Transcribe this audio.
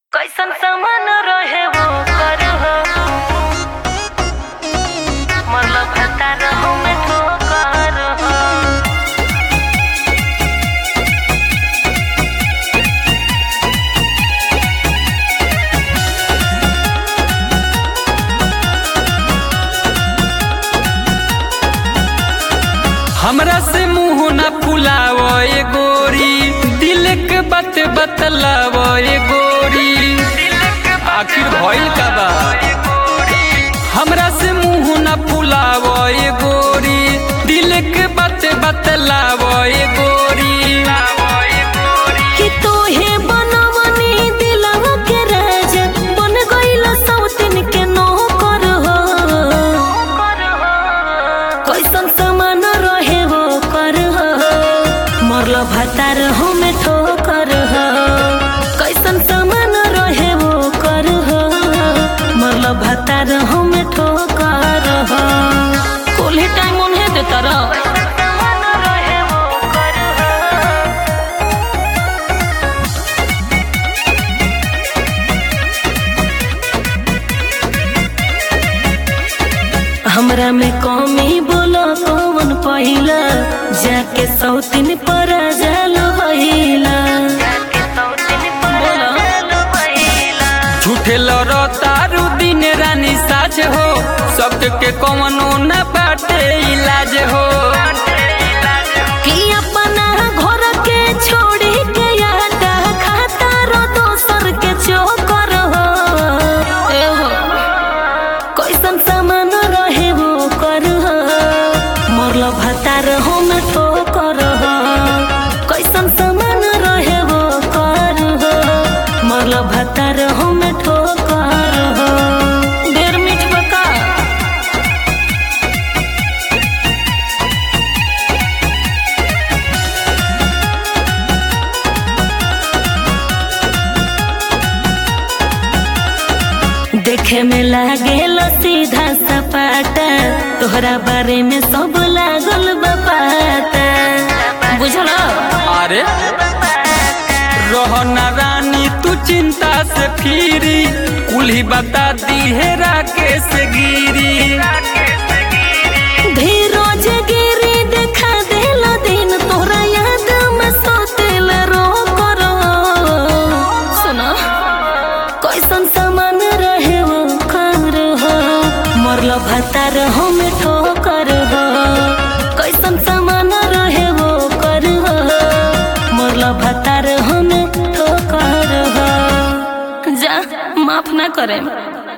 कैसन सामान रहे वो कर हो मतलब भता रहू में ठोकर हो हमरा से मुंह न फुलाव ए गोरी दिल के बात बतलाव ए गोरी आखिर भइल का बा हमरा से मुंह न फुलाव ए गोरी दिल के बात बतलाव ए गोरी कि तोहे बनवनी दिलवा के राजा बन गइल सौतिन के नौकर हो कैसन सामान रहे वो कर हो मरल भतार हो में ठोकर हो कैसन सामान रहे वो कर हो मरल भतार हो में ठोकर हो कुल ही टाइम उन्हें देता रहो हमरा में कमी बोलो कौन पहिला जाके सौतिन पर जाल बहिला झूठे लड़ो तारू दिन रानी साज हो सबके के कौनो न बाटे इलाज हो कि अपना घर के छोड़ी के आटा खाता रो दोसर के चोकर हो ए हो कैसन सामान रहे वो कर हो मरल भतार हो में ठोकर हो कैसन सामान रहे वो कर हो मरल भतार हो में ठोकर हो देर मिठ बका देखे में लागेल सीधा सपाटा तोहरा बारे में सब लागल बपाता बुझल अरे रोहना रानी तू चिंता से फिरी कुल्ही बता दी है राकेश गिरी धीरोज गिरी देखा देल दिन तोहरा याद में सोतेल रो करो सुनो कैसन सामान रहे वो कर हो मरल भतार हो में ठोकर हो कैसन सामान रहे वो कर हो मरल भतार हो में ठोकर हो जा माफ ना करे